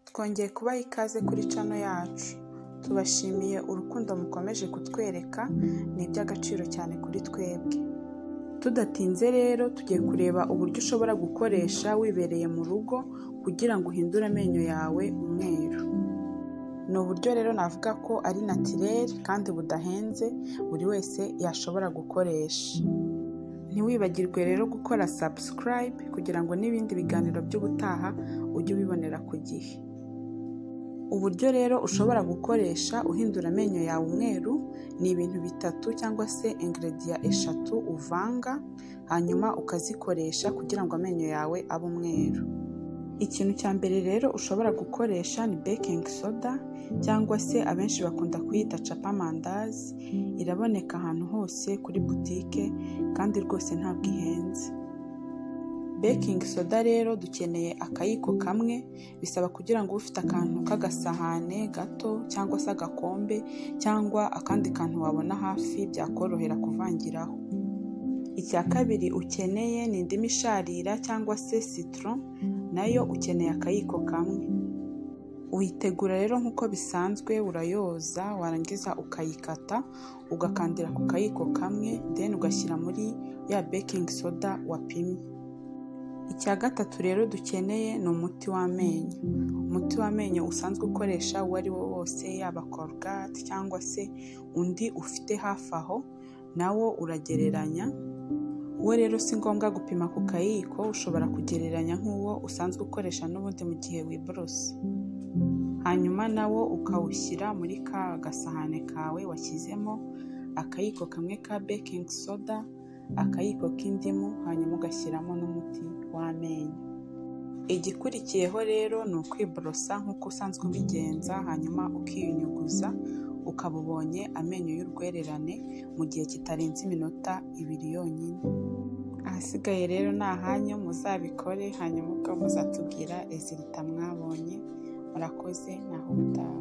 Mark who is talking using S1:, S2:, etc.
S1: twongeye kubaha ikaze kuri channel yacu tubashimiye urukundo mukomeje kutwereka ni iby'agaciro cyane kuri twebwe tudatinze rero tugiye kureba uburyo ushobora gukoresha wibereye mu rugo kugira ngo uhindure amenyo yawe umweru ni uburyo rero navuga ko ari natirere kandi budahenze buri wese yashobora gukoresha ntiwibagirwe rero gukora sabusikarayibe kugira ngo n'ibindi biganiro by'ubutaha ujye ubibonera ku gihe uburyo rero ushobora gukoresha uhindura amenyo yawe umweru ni ibintu bitatu cyangwa se ingrediya eshatu uvanga hanyuma ukazikoresha kugira ngo amenyo yawe abe umweru ikintu cya mbere rero ushobora gukoresha ni bekingi soda cyangwa se abenshi bakunda kuyita capamandazi iraboneka ahantu hose kuri butike kandi rwose ntabwo ihenze bekingi soda rero dukeneye akayiko kamwe bisaba kugira ngo ufite akantu k'agasahane gato cyangwa se agakombe cyangwa akandi kantu wabona hafi byakorohera kuvangiraho icya kabiri ukeneye ni indimu isharira cyangwa se sitoro nayo ukeneye akayiko kamwe uyitegura rero nk'uko bisanzwe urayoza warangiza ukayikata ugakandira ku kayiko kamwe deni ugashyira muri ya bekingi soda wapimye icya gatatu rero dukeneye ni umuti w'amenyo umuti w'amenyo usanzwe ukoresha uwo ari wo wose yaba korogate cyangwa se undi ufite hafi aho nawo uragereranya uwo rero si ngombwa gupima ku kayiko ushobora kugereranya nk'uwo usanzwe ukoresha n'ubundi mu gihe wiborose hanyuma nawo ukawushyira muri ka gasahane kawe washyizemo akayiko kamwe ka bekingi soda akayiko k'indimu hanyuma ugashyiramo n'umuti w'amenyo igikurikiyeho rero ni ukwiborosa nk'uko usanzwe ubigenza hanyuma ukiyunyuguza ukaba ubonye amenyo y'urwererane mu gihe kitarenze iminota ibiri yonyine ahasigaye rero ni ahanyu muzabikore hanyuma ubwo muzatubwira ezirita mwabonye murakoze naho utaha